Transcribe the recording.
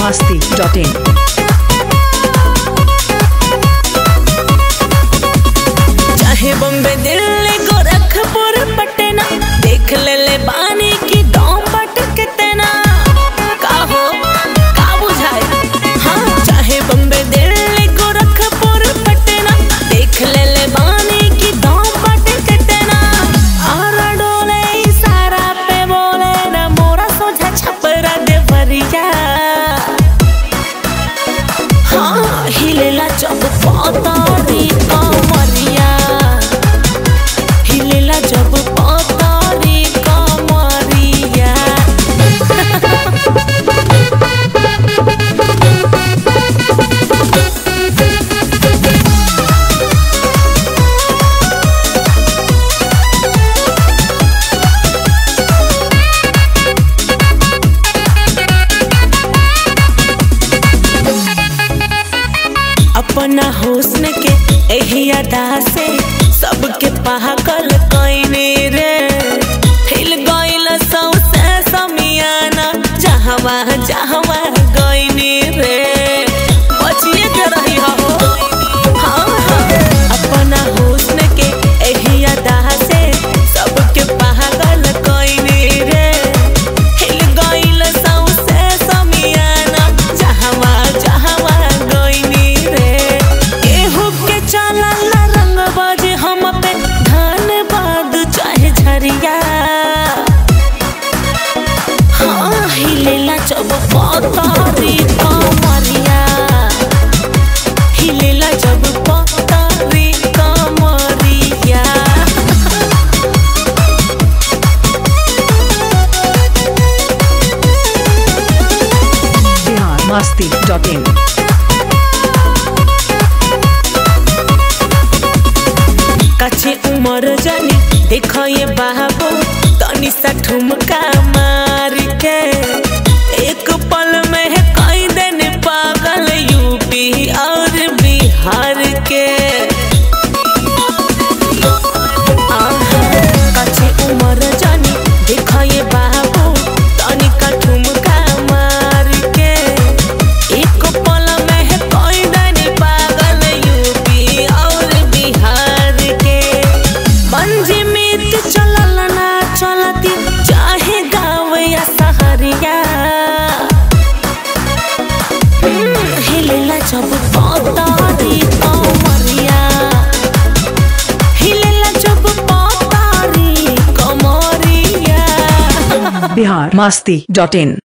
masti.in. चाहे बम्बे दिल्ली गोरखपुर पटना देख ले ले बानी की दाम बट कितना का हो का बुझाए हाँ चाहे बम्बे दिल्ली गोरखपुर पटना देख ले ले बानी की दाम बट कितना और डोले इशारा पे बोले ना मोरा सोझा छपरा देवरिया हाँ हिलेला जब पातारी कमरिया हिलेला जब पातारी कमरिया अपना हुस्न के एही अदा से सबके पागल कइने रे हिल गइल सौसे समियाना जहवा जहवा गइने रे बचिए के रही हो हाँ हाँ अपना हुस्न के एही अदा से सबके पागल कइने रे हिल गइल सौसे समियाना जहवा जहवा गइनी रे केहू के चलल रंग बाजे हम पे धान बाद चाहे झरिया हाँ हिलेला जब पतारी कमरिया हिलेला जब पतारी कमरिया Bihar masti.in. कच्चे उमर जानी देखो ये बाबू तनी सा ठुमका मार के एक पल में है कई दिन पागल यूपी और बिहार के आहा, कच्चे उमर जानी देखो ये बाबू तनी का ठुमका मार के एक पल में है कोई दनी पागल यूपी और बिहार के बंजी मित चलल ना चलती चाहे गाँव या शहरिया हम्म, हिलेला जब पतारी कमरिया हिलेला जब पतारी कमरिया Bihar masti.in.